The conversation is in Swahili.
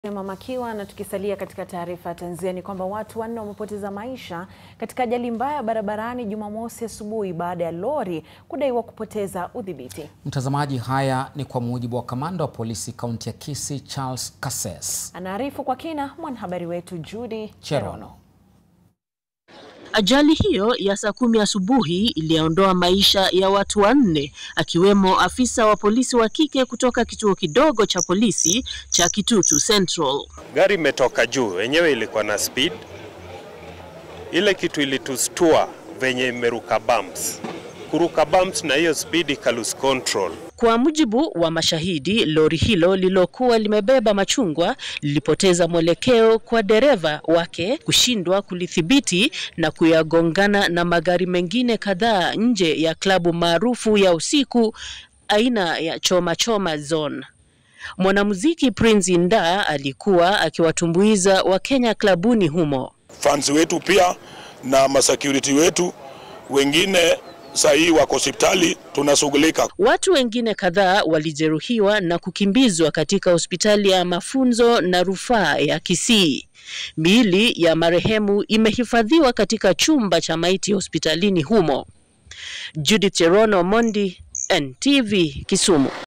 Mama Kiwa na tukisalia katika taarifa ya tanzia ni kwamba watu wanne wamepoteza maisha katika ajali mbaya barabarani Jumamosi asubuhi baada ya lori kudaiwa kupoteza udhibiti. Mtazamaji, haya ni kwa mujibu wa kamanda wa polisi kaunti ya Kisii Charles Kasses. Anaarifu kwa kina mwanahabari wetu Judy Cherono. Ajali hiyo ya saa kumi asubuhi iliondoa maisha ya watu wanne akiwemo afisa wa polisi wa kike kutoka kituo kidogo cha polisi cha Kitutu Central. Gari imetoka juu, wenyewe ilikuwa na speed. Ile kitu ilitustua venye imeruka bumps, kuruka bumps na hiyo speed ika lose control. Kwa mujibu wa mashahidi, lori hilo lililokuwa limebeba machungwa lilipoteza mwelekeo kwa dereva wake kushindwa kulithibiti na kuyagongana na magari mengine kadhaa nje ya klabu maarufu ya usiku aina ya Choma Choma Zone. Mwanamuziki Prince Indah alikuwa akiwatumbuiza Wakenya klabuni humo. fans wetu pia na masecurity wetu wengine saa hii wako hospitali, tunashughulika. Watu wengine kadhaa walijeruhiwa na kukimbizwa katika hospitali ya mafunzo na rufaa ya Kisii. Miili ya marehemu imehifadhiwa katika chumba cha maiti hospitalini humo. Judith Cherono, Mondi, NTV, Kisumu.